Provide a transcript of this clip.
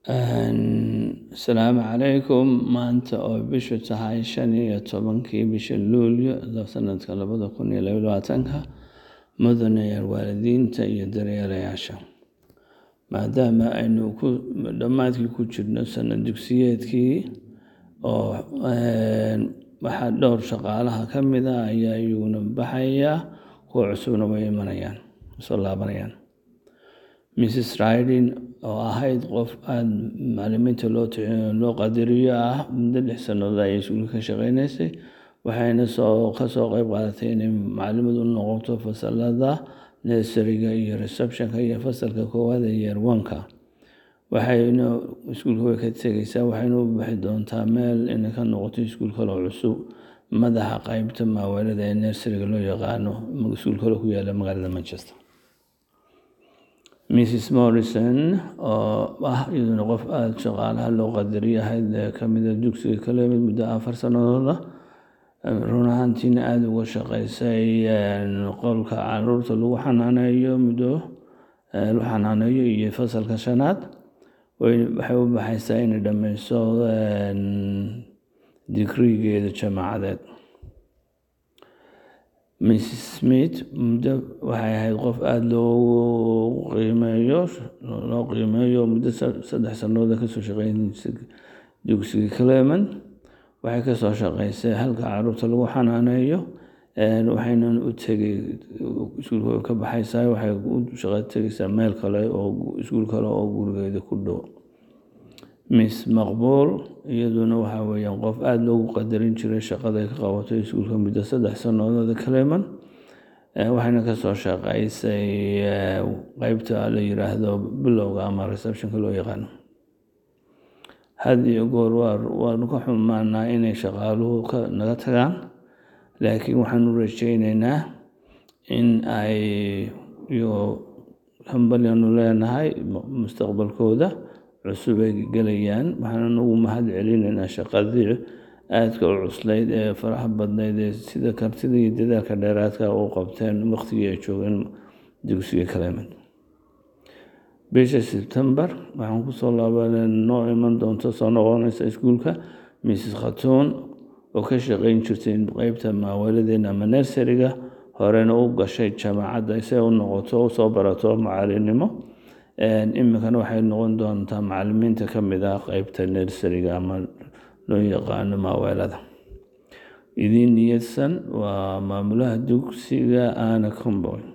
Asalaamu calaykum maanta oo bishu tahay shan iyo tobankii bisha luulyo sanadka labada kun iyo laba iyo labaatanka mudanayaal waalidiinta iyo daryeelayaasha maadaama aynu dhammaadkii ku jirno sanad dugsiyeedkii oo waxaa dhowr shaqaalaha ka mid ah ayaa iyaguna baxaya kuwa cusubna way imanayaan soo laabanayaan mrs riding oo ahayd qof aada macallimiinta loo qadariyo ah muddo lix sannadood ayay iskuulka ka shaqeynaysay waxayna ka soo qayb qaadatay inay macallimad u noqoto fasalada nurseryga iyo receptionka iyo fasalka koowaad ee year one-ka waxayna iskuulka way ka tegaysaa waxayna u bixi doontaa meel inay ka noqoto iskuul kaloo cusub madaxa qaybta maaweelada ee nurseryga loo yaqaano iskuul kaloo ku yaala magaalada manchester mrs morrison oo ah iyaduna qof aada shaqaalaha loo qadariyo ahayd ka mida dugsiga kale mid muddo afar sannadooda run ahaantiina aada uga shaqeysay qolka caruurta lagu xanaaneeyo muddo lagu xanaaneeyo iyo fasalka shanaad waxay u baxaysaa inay dhammayso digrigeeda jaamacadeed mrs smith muddo waxay ahayd qof aada loo qiimeeyo loo qiimeeyo muddo saddex sannadood kasoo shaqeynaysay dugsiga clement waxay kasoo shaqeysay halka caruurta lagu xanaaneeyo waxayna u tegay iskuulka ka baxaysaa waxay u shaqo tegaysaa meel kale oo iskuul kale oo gurigeeda ku dhow miss maqbuul iyaduna waxaa weeyaan qof aada loogu qadarin jiray shaqaday ka qabatay iskuulka muddo saddex sannadood clement waxayna kasoo shaqeysay qeybta la yiraahdo bilowga ama receptionka loo yaqaano had iyo goor waanu ka xumaanaa inay shaqaaluhu naga tagaan laakiin waxaanu rajeyneynaa in ay iyagoo hambalyanu leenahay mustaqbalkooda cusub ay gelayaan waxaana ugu mahad celinaynaa shaqadii aadka u cuslayd ee faraha badnayd ee sida kartida iyo dadaalka dheeraadka u qabteen waqtigii ay joogeen dugsiga clement bisha sebtembar waxaan kusoo laabanay noo iman doonto soo noqonaysa iskuulka mrs khatuun oo ka shaqeyn jirtay qeybta maaweeladeena ama nurseryga horena u gashay jaamacadda si ay u noqoto usoo barato macalinimo iminkana waxay noqon doontaa macalimiinta ka mid ah qeybta nurseryga ama loo yaqaano maaweelada idiin niyadsan waa maamulaha dugsiga ana comboy